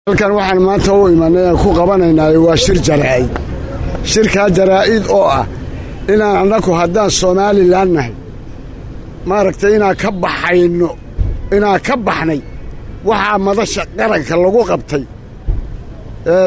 halkan waxaan maanta u imanay aan ku qabanaynaa waa shir jaraa'id shirkaa jaraa'id oo ah inaan annagu haddaan somalilan nahay maaragtay inaan ka baxayno inaan ka baxnay waxaa madasha qaranka lagu qabtay ee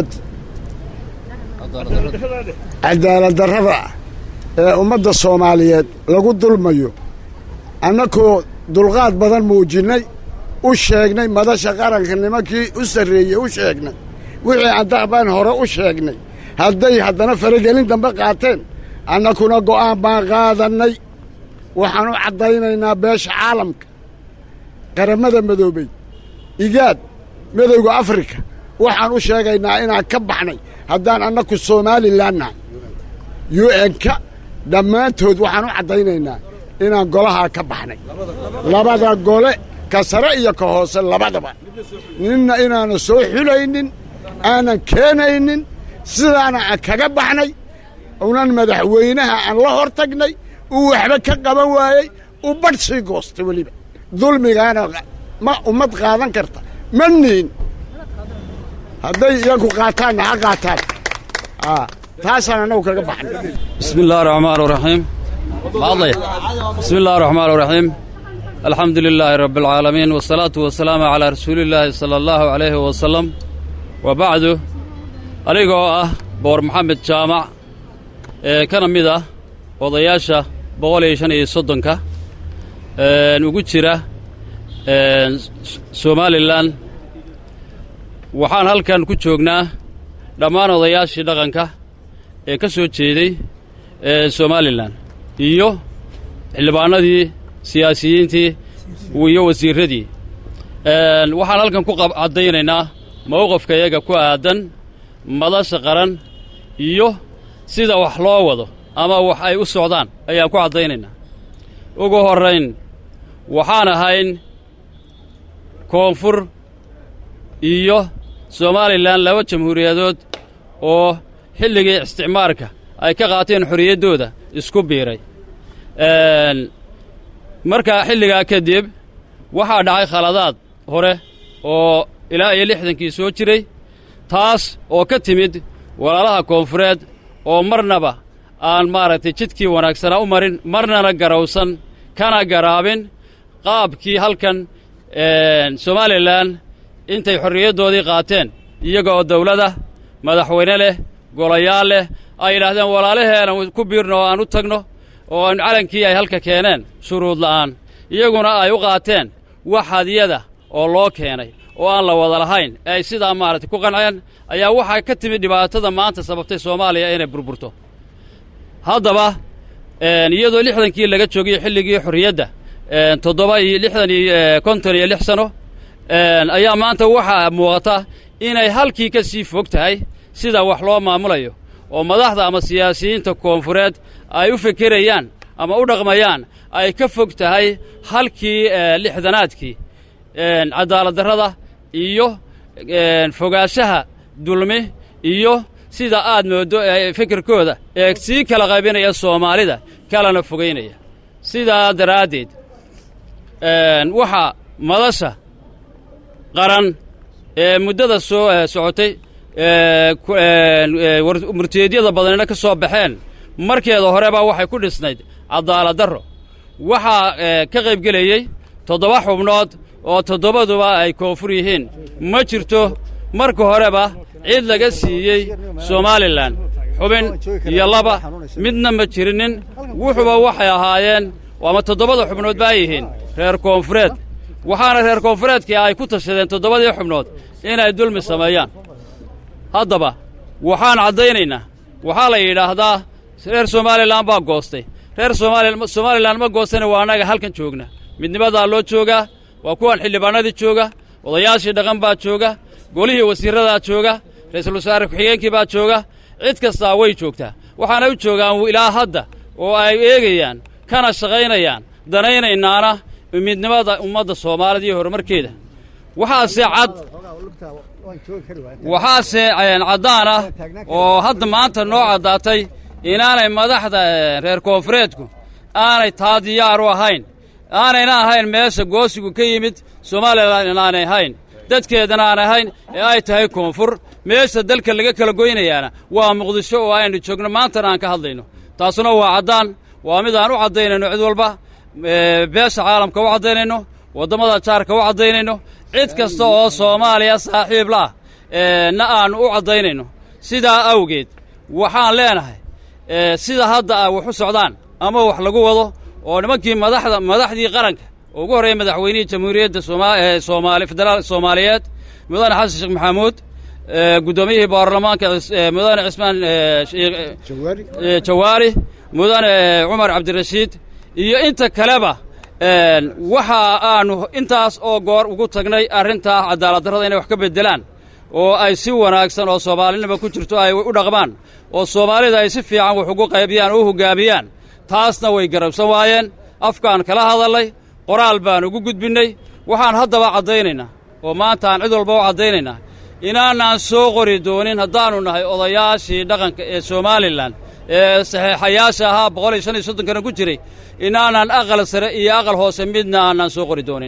cadaaladdarrada ee ummadda soomaaliyeed lagu dulmayo annagoo dulqaad badan muujinnay u sheegnay madasha qaranka nimankii u sarreeyey u sheegnay wixii addabaan hore u sheegnay hadday haddana faragelin dambe qaateen annakuna go'aan baan qaadannay waxaan u caddaynaynaa beesha caalamka qarammada madoobey igaad midowga afrika waxaan u sheegaynaa inaan ka baxnay haddaan annaku somalilan nahay yu enka dhammaantood waxaan u caddaynaynaa inaan golahaa ka baxnay labada gole ka sare iyo ka hoose labadaba ninna inaana soo xulaynin aanan keenaynin sidaana aan kaga baxnay unan madaxweynaha aan la hor tagnay uu waxba ka qaban waayey u badh sii goostay weliba dulmigaana ma ummad qaadan karta ma niin hadday iyagu qaataanna ha qaataan taasaan annagu kaga baxnay بسم الله الرحمن الرحيم ماضي بسم الله الرحمن الرحيم الحمد لله رب العالمين والصلاة والسلام على رسول الله صلى الله عليه وسلم وبعد أنيقو أه بور محمد جامع ee kana mid ah odayaasha boqol iyo shan iyo soddonka ugu jira somalilan waxaan halkan ku joognaa dhammaan odayaashii dhaqanka ee ka soo jeeday somalilan iyo xildhibaanadii siyaasiyiintii iyo wasiirradii waxaan halkan ku caddaynaynaa mowqafka iyaga ku aadan madasha qaran iyo sida wax loo wado ama wax ay u socdaan ayaan ku caddaynaynaa ugu horrayn waxaan ahayn koonfur iyo somalilan laba jamhuuriyadood oo xilligii isticmaarka ay ka qaateen xorriyaddooda isku biiray markaa xilligaa kadib waxaa dhacay khaladaad hore oo ilaa iyo lixdankii soo jiray taas oo ka timid walaalaha koonfureed oo marnaba aan maaragtay jidkii wanaagsanaa u marin marnana garowsan kana garaabin qaabkii halkan somalilan intay xorriyaddoodii qaateen iyaga oo dawlada madaxweyne leh golayaal leh ay yidhaahdeen walaalaheenan ku biirno oo aan u tagno oo aan calankii ay halka keeneen shuruud la'aan iyaguna ay u qaateen wax hadiyada oo loo keenay oo aan la wada lahayn ee ay sidaa maaragtay ku qanceen ayaa waxaa ka timid dhibaatada maanta sababtay soomaaliya inay burburto haddaba iyadoo lixdankii laga joogiyo xilligii xorriyadda toddoba iyo lixdan iyo konton iyo lix sano ayaa maanta waxaa muuqata inay halkii ka sii fog tahay sida wax loo maamulayo oo madaxda ama siyaasiyiinta koonfureed ay u fekerayaan ama u dhaqmayaan ay ka fog tahay halkii lixdanaadkii cadaaladdarrada iyo fogaanshaha dulmi iyo sida aad mooddo fikirkooda ee sii kala qaybinaya soomaalida kalana fogaynaya sidaa daraaddeed waxaa madasha qaran ee muddada soo socotay murtiyeedyada badanina ka soo baxeen markeeda horeba waxay ku dhisnayd cadaaladdarro waxaa ka qaybgelayey toddoba xubnood oo toddobaduba ay koonfur yihiin ma jirto marka horeba cid laga siiyey somalilan xubin iyo laba midna ma jirinin wuxuba waxay ahaayeen ama toddobada xubnood baa yihiin reer koonfureed waxaana reer koonfureedkii ay ku tashadeen toddobadii xubnood inay dulmi sameeyaan haddaba waxaan caddaynaynaa waxaa la yidhaahdaa reer somalilan baa goostay reer somalilan ma goostana waa annaga halkan joogna midnimadaa loo joogaa waa kuwan xildhibaanadii jooga odayaashii dhaqan baa jooga golihii wasiirradaa jooga ra'iisul wasaare ku-xigeenkii baa jooga cid kastaa way joogtaa waxaanay u joogaan ilaa hadda oo ay eegayaan kana shaqaynayaan danaynaynaana midnimada ummadda soomaalida iyo horumarkeeda waxaase cad waxaase caddaan ah oo hadda maanta noo caddaatay inaanay madaxda reer koonfureedku aanay taa diyaar u ahayn aanayna ahayn meesha goosigu ka yimid somalilan inaanay ahayn dadkeedana aan ahayn ee ay tahay koonfur meesha dalka laga kala goynayaana waa muqdisho oo aynu joogno maantana aan ka hadlayno taasuna waa caddaan waa mid aan u caddaynayno cid walba beesha caalamka u caddaynayno waddamada jaarka u caddaynayno cid kasta oo soomaaliya saaxiib la'ah na aannu u caddaynayno sidaa awgeed waxaan leenahay sida hadda a wax u socdaan ama wax lagu wado oo nimankii madaxda madaxdii qaranka oo ugu horreeya madaxweynihii jamhuuriyadda somaali federaal soomaaliyeed mudane xasan sheekh maxamuud guddoomiyihii baarlamaanka mudane cismaan jawaari mudane cumar cabdirashiid iyo inta kaleba waxa aanu intaas oo goor ugu tagnay arrintaa cadaaladdarrada inay wax ka beddelaan oo ay si wanaagsan oo soomaalinima ku jirto ay u dhaqmaan oo soomaalida ay si fiican wax ugu qaybiyaan oo u hoggaamiyaan taasna way garabsan waayeen afkaan kala hadallay qoraal baan ugu gudbinnay waxaan haddaba caddaynaynaa oo maanta aan cid walba u caddaynaynaa inaanaan soo qori doonin haddaannu nahay odayaashii dhaqanka ee somalilan ee saxeexayaasha ahaa boqol iyo shan iyo soddonkana ku jiray inaanaan aqal sare iyo aqal hoose midna aanaan soo qori doonin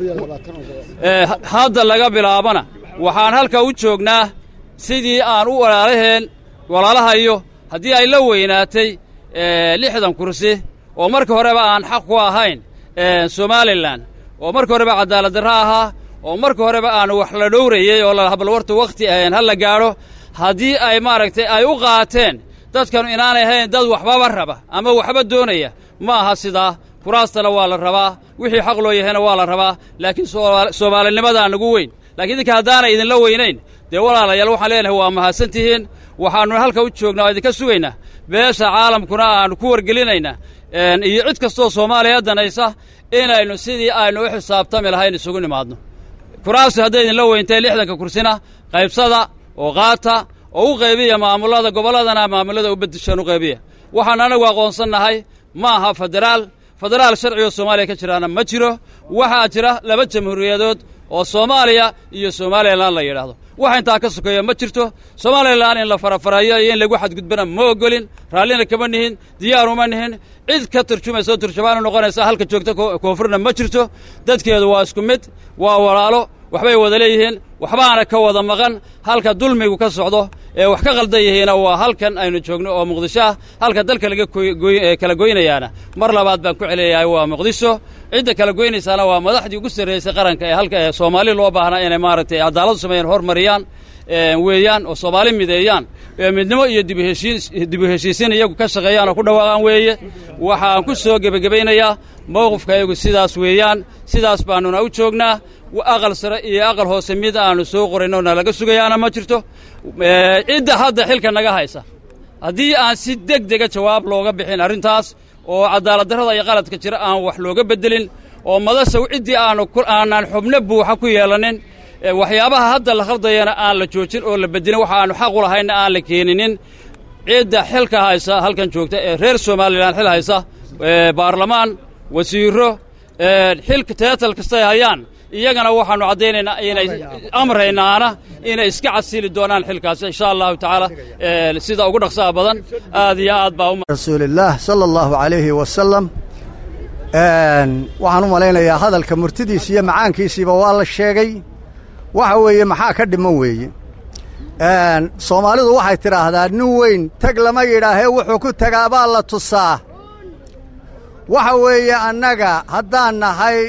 hadda laga bilaabana waxaan halka u joognaa sidii aan u walaalaheen walaalahayo haddii ay la weynaatay lixdan kursi oo marka horeba aan xaq ku ahayn somalilan oo marka horeba cadaaladdarro ahaa oo marka horeba aan wax la dhowrayey oo bal warta wakhti ahayn ha la gaadho haddii ay maaragtay ay u qaateen dadkanu inaanay ahayn dad waxbaba raba ama waxba doonaya ma aha sidaa kuraastana waa la rabaa wixii xaq loo yahayna waa la rabaa laakiin soomaalinimadaa nagu weyn lakiin idinka haddaanay idinla weynayn dee walaalayaal waxaan leenahay waa mahadsan tihiin waxaannu halka u joognaa oo idinka sugaynaa beesha caalamkuna aannu ku wargelinaynaa iyo cid kastoo soomaaliya danaysa inaynu sidii aynu u xisaabtami lahayn isugu nimaadno kuraastu hadday idinla weyntay lixdanka kursina qaybsada oo qaata oo u qaybiya maamullada gobolladana maamullada u beddeshaan u qaybiya waxaan anagu aqoonsannahay ma aha federaal federaal sharcigo soomaaliya ka jiraana ma jiro waxaa jira laba jamhuuriyadood oo soomaaliya iyo somalilan la yidhaahdo wax intaa ka sokeeya ma jirto somalilan in la farafareeyo iyo in lagu xadgudbana ma ogolin raallina kama nihin diyaaruma nihin cid ka turjumaysa oo turjumaanu noqonaysa halka joogta koonfurna ma jirto dadkeedu waa isku mid waa walaalo waxbay wada leeyihiin waxbaana ka wada maqan halka dulmigu ka socdo ee wax ka qaldan yihiina waa halkan aynu joogno oo muqdisho ah halka dalka laga kala goynayaana mar labaad baan ku celiyahay waa muqdisho cidda kala goynaysaana waa madaxdii ugu sarraysay qaranka ee halka ee soomaali loo baahnaa inay maaragtay cadaaladu sameeyaan hormariyaan weeyaan oo soomaali mideeyaan midnimo iyo dibu heshiisiin iyagu ka shaqeeyaan oo ku dhawaaqaan weeye waxaan ku soo gebagabaynayaa mowqifka iyagu sidaas weeyaan sidaas baannuna u joognaa aqal sare iyo aqal hoose mid aannu soo qorayno na laga sugayaana ma jirto cidda hadda xilka naga haysa haddii aan si deg dega jawaab looga bixin arrintaas oo cadaaladdarrada iyo qaladka jira aan wax looga beddelin oo madasha ciddii aanu aanaan xubno buuxa ku yeelanin waxyaabaha hadda la khaldayana aan la joojin oo la bedelin waxa aanu xaq u lahaynna aan la keeninin cidda xilka haysa halkan joogta ee reer somalilan xil haysa baarlamaan wasiiro xilka teetal kastay hayaan iyagana waxaannu caddaynaynaa inay amraynaana inay iska casili doonaan xilkaasi insha allahu tacaala sida ugu dhaqsaha badan aad iyo aad baa rasuulillaah sala allahu calayhi wasalam waxaan u malaynayaa hadalka murtidiisa iyo macaankiisiiba waa la sheegay waxa weeye maxaa ka dhiman weeye soomaalidu waxay tidhaahdaa nin weyn tag lama yidhaahee wuxuu ku tagaabaa la tusaa waxa weeye annaga haddaan nahay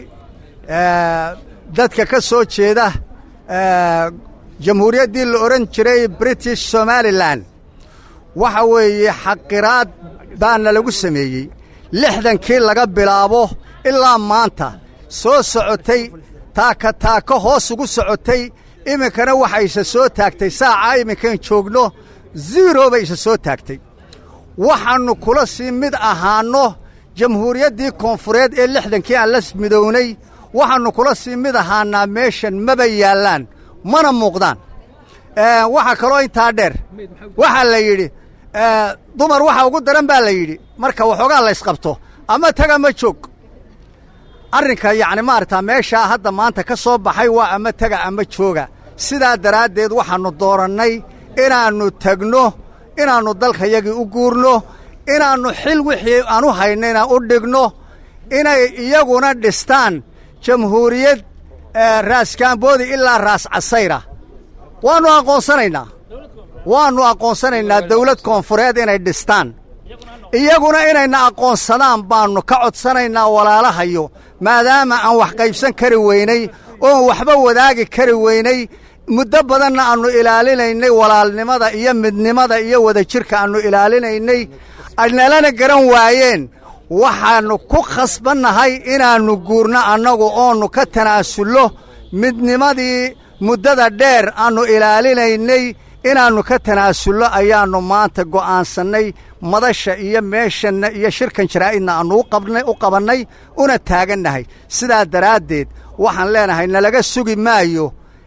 dadka ka soo jeeda jamhuuriyaddii la odhan jiray british somalilan waxa weeye xaqiraad baana lagu sameeyey lixdankii laga bilaabo ilaa maanta soo socotay taaka taako hoos ugu socotay iminkana waxa isa soo taagtay saacaa iminkan joogno ziro bay isa soo taagtay waxaannu kula sii mid ahaanno jamhuuriyaddii koonfureed ee lixdankii aan la midownay waxaannu kula sii mid ahaannaa meeshan maba yaallaan mana muuqdaan waxaa kaloo intaa dheer waxaa la yidhi dumar waxa ugu daran baa la yidhi marka waxoogaa la ysqabto ama taga ma joog arrinka yacni maaragtaa meeshaa hadda maanta ka soo baxay waa ama tega ama jooga sidaa daraaddeed waxaannu doorannay inaannu tegno inaannu dalkayagii u guurno inaannu xil wixii aan u haynayna u dhigno inay iyaguna dhistaan jamhuuriyad raas kaamboodi ilaa raas casayra waannu aqoonsanaynaa waannu aqoonsanaynaa dawlad koonfureed inay dhistaan iyaguna inayna aqoonsadaan baannu ka codsanaynaa walaalahayo maadaama aan wax qaybsan kari weynay oon waxba wadaagi kari weynay muddo badanna aannu ilaalinaynay walaalnimada iyo midnimada iyo wadajirka aannu ilaalinaynay nalana garan waayeen waxaannu ku khasbannahay inaannu guurno annagu oonnu ka tanaasullo midnimadii muddada dheer aannu ilaalinaynay inaannu ka tanaasullo ayaannu maanta go'aansannay madasha iyo meeshanna iyo shirkan jaraa'idna aannu u qabannay una taagannahay sidaa daraaddeed waxaan leenahay nalaga sugi maayo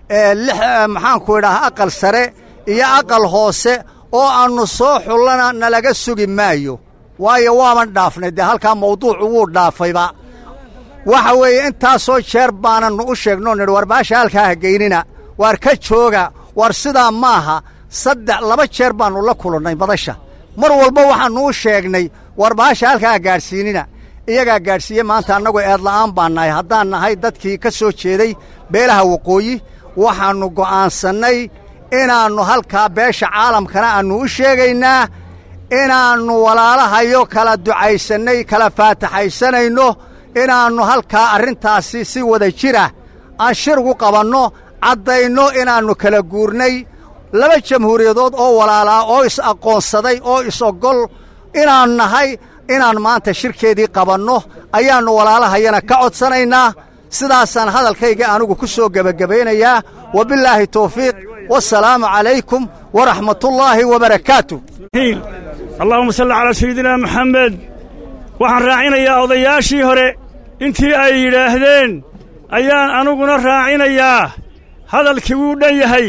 maxaanku idhaha aqal sare iyo aqal hoose oo aannu soo xullana nalaga sugi maayo waayo waaban dhaafnay dee halkaa mawduucu wuu dhaafayba waxa weeye intaasoo jeer baanannu u sheegnoo nidhi war baasha halkaa ha geynina waar ka jooga war sidaa maaha saddex laba jeer baannu la kulannay madasha mar walba waxaannu u sheegnay war baasha halkaa ha gaadhsiinina iyagaa gaadhsiiye maanta annagu eedla'aan baan nahay haddaan nahay dadkii ka soo jeeday beelaha waqooyi waxaannu go'aansannay inaannu halkaa beesha caalamkana aannu u sheegaynaa inaannu walaalahayo kala ducaysannay kala faataxaysanayno inaannu halkaa arrintaasi si wada jira aan shir ugu qabanno caddayno inaannu kala guurnay laba jamhuuriyadood oo walaalaa oo is-aqoonsaday oo is-oggol inaan nahay inaan maanta shirkeedii qabanno ayaannu walaalahayana ka codsanaynaa sidaasaan hadalkayga anigu ku soo gebagabaynayaa wabillaahi tawfiiq wasalaamu calaykum waraxmatullaahi wabarakaatu allahuma salli calaa sayidina maxamed waxaan raacinayaa odayaashii hore intii ay yidhaahdeen ayaan aniguna raacinayaa hadalkii wuu dhan yahay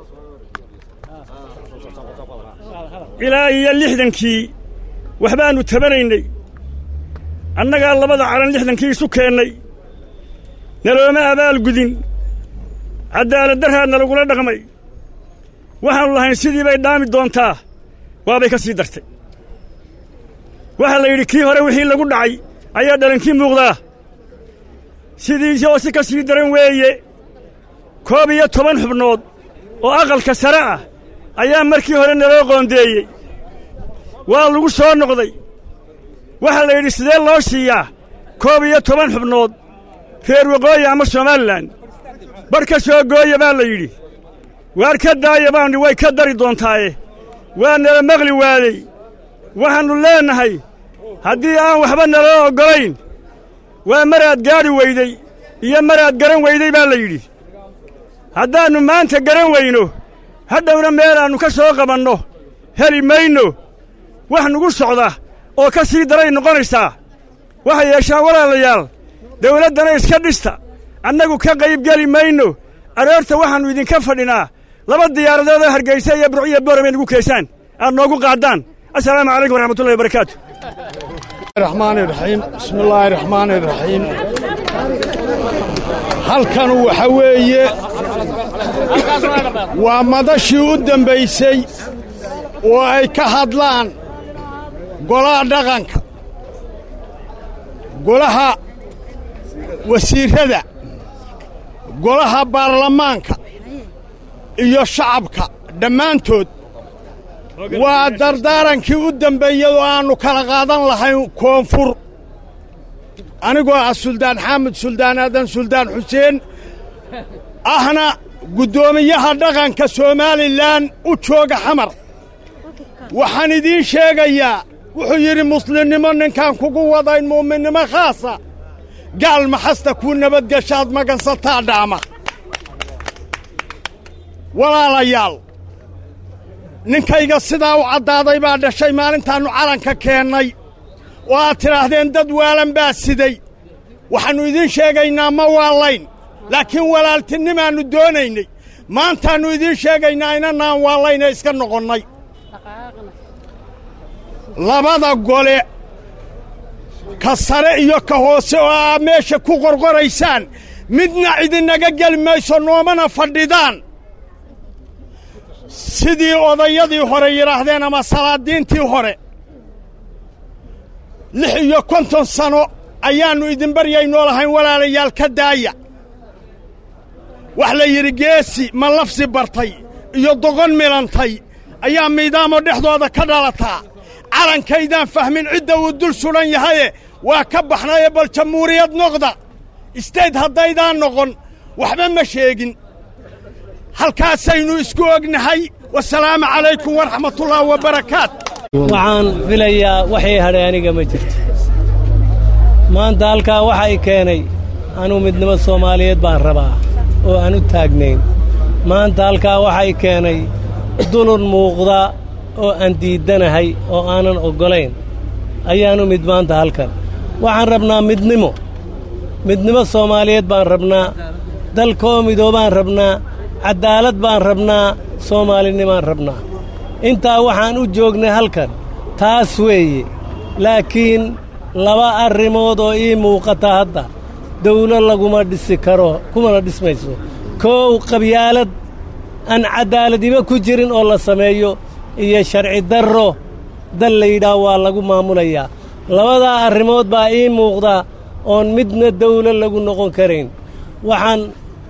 ilaa iyo lixdankii waxbaannu tabanaynay annagaa labada calan lixdankii isu keennay nalooma abaalgudin caddaaladdarraadna lagula dhaqmay waxaannu lahayn sidii bay dhaami doontaa waabay ka sii dartay waxaa la yidhi kii hore wixii lagu dhacay ayaa dhalankii muuqdaa sidii oo si ka sii daran weeye koob iyo toban xubnood oo aqalka sare ah ayaa markii hore naloo qoondeeyey waa lagu soo noqday waxaa la yidhi sidee loo siiyaa koob iyo toban xubnood reer waqooyi ama somalilan bar ka soo gooya baa la yidhi waar ka daaya baanni way ka dari doontaaye waa nala maqli waadey waxaannu leennahay haddii aan waxba naloo oggolayn waa maraad gaadhi weyday iyo maraad garan weyday baa la yidhi haddaannu maanta garan weyno hadhowna meelaannu ka soo qabanno heli mayno wax nugu socda oo ka sii daray noqonaysaa waxay yeeshaan walaalayaal dawladdana iska dhista annagu ka qaybgeli mayno aroorta waxaannu idinka fadhinaa laba diyaaradood oo hargaysa iyo burciyo boorabay nagu keesaan aad noogu qaaddaan assalaamu calaykum waraxmatullahi wabarakaatu raxmaani raxiim bismi illaahi raxmaani raxiim halkanu waxa weeye waa madashii u dembaysay oo ay ka hadlaan golaha dhaqanka golaha wasiirrada golaha baarlamaanka iyo shacabka dhammaantood waa dardaarankii u dembeeyey oo aannu kala qaadan lahayn koonfur anigoo ah suldaan xaamud suldaan aadan suldaan xuseen ahna guddoomiyaha dhaqanka somalilan u jooga xamar waxaan idiin sheegayaa wuxuu yidhi muslimnimo ninkaan kugu wadayn mu'minnimo khaasa gaal maxasta kuu nabadgeshaad magansataa dhaama walaalayaal ninkayga sidaa u caddaaday baa dhashay maalintaannu calanka keennay oo aad tidhaahdeen dad waalan baa siday waxaannu idiin sheegaynaa ma waallayn laakiin walaaltinimaannu doonaynay maantaannu idiin sheegaynaa inanaan waallayn ee iska noqonnay labada gole ka sare iyo ka hoose oo aa meesha ku qorqoraysaan midna idinaga geli mayso noomana fadhidaan sidii odayadii hore yidhaahdeen ama salaadiintii hore lix iyo konton sano ayaannu idin baryaynoo lahayn walaalayaal ka daaya wax la yidhi geesi ma lafsi bartay iyo dogon milantay ayaa miidaamo dhexdooda ka dhalataa calankaydaan fahmin cidda uu dul sudhan yahaye waa ka baxnaye bal jamhuuriyad noqda istayd haddaydaan noqon waxba ma sheegin halkaasaynu isku ognahay wasalaamu calaykum waraxmatullaahi wabarakaat waxaan filayaa waxay hadhay aniga ma jirto maanta halkaa waxay keenay anuu midnimo soomaaliyeed baan rabaa oo aan u taagnayn maanta halkaa waxay keenay dulun muuqda oo aan diiddanahay oo aanan oggolayn ayaanu mid maanta halkan waxaan rabnaa midnimo midnimo soomaaliyeed baan rabnaa dalkaoo midoobaan rabnaa caddaalad baan rabnaa soomaalinimaan rabnaa intaa waxaan u joognay halkan taas weeye laakiin laba arrimood oo ii muuqata hadda dawlo laguma dhisi karo kumana dhismayso koow qabyaalad aan caddaaladiba ku jirin oo la sameeyo iyo sharci darro dal layidhaah waa lagu maamulayaa labadaa arrimood baa ii muuqda oon midna dawlo lagu noqon karayn waxaan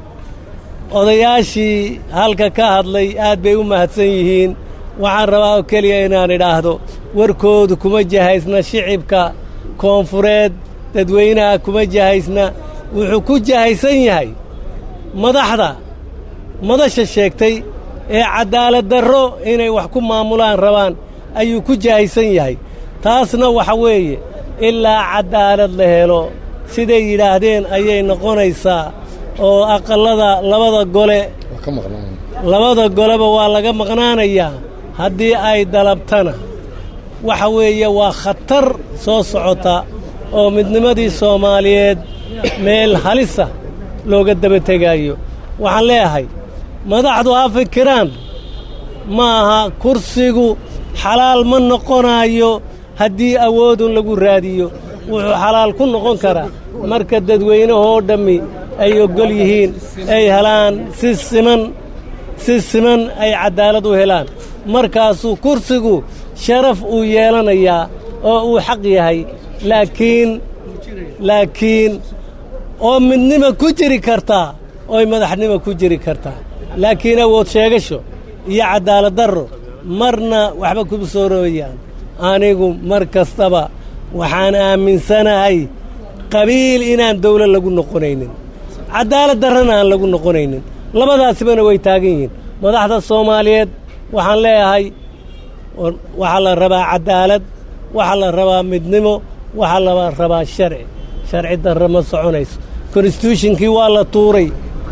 odayaashii halka ka hadlay aad bay u mahadsan yihiin waxaan rabaa oo keliya inaan idhaahdo warkoodu kuma jahaysna shicibka koonfureed dadweynaha kuma jahaysna wuxuu ku jahaysan yahay madaxda madasha sheegtay ee caddaaladdarro inay wax ku maamulaan rabaan ayuu ku jahaysan yahay taasna waxa weeye ilaa caddaalad la helo siday yidhaahdeen ayay noqonaysaa oo aqallada labada gole labada goleba waa laga maqnaanayaa haddii ay dalabtana waxa weeye waa khatar soo socota oo midnimadii soomaaliyeed meel halisa looga daba tegaayo waxaan leeyahay madaxdu ha fikiraan ma aha kursigu xalaal ma noqonaayo haddii awoodun lagu raadiyo wuxuu xalaal ku noqon karaa marka dadweynahoo dhammi ay oggol yihiin ay helaan si siman si siman ay caddaalad u helaan markaasuu kursigu sharaf uu yeelanayaa oo uu xaq yahay laakiin laakiin oo midnima ku jiri kartaa ooy madaxnima ku jiri kartaa laakiin awood sheegasho iyo caddaaladdarro marna waxba kuma soo rooyaan anigu mar kastaba waxaan aaminsanahay qabiil inaan dawlo lagu noqonaynin caddaalad darrana aan lagu noqonaynin labadaasibana way taagan yihiin madaxda soomaaliyeed waxaan leeyahay waxaa la rabaa caddaalad waxaa la rabaa midnimo waxaa la rabaa sharci sharci darro ma soconayso konstituushinkii waa la tuuray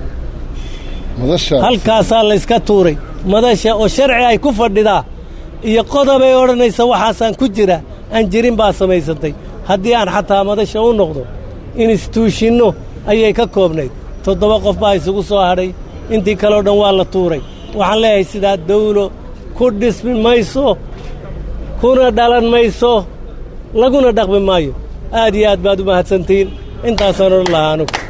halkaasaa layska tuuray madasha oo sharci ay ku fadhidaa iyo qodobay odhanaysa waxaasaan ku jira aan jirin baa samaysantay haddii aan xataa madasha u noqdo instituushinno ayay ka koobnayd toddoba qof baa isugu soo hadhay intii kaleo dhan waa la tuuray waxaan leeyahay sidaa dawlo ku dhismi mayso kuna dhalan mayso laguna dhaqmi maayo aad iyo aad baad u mahadsantihiin intaasaan odhan lahaa anugu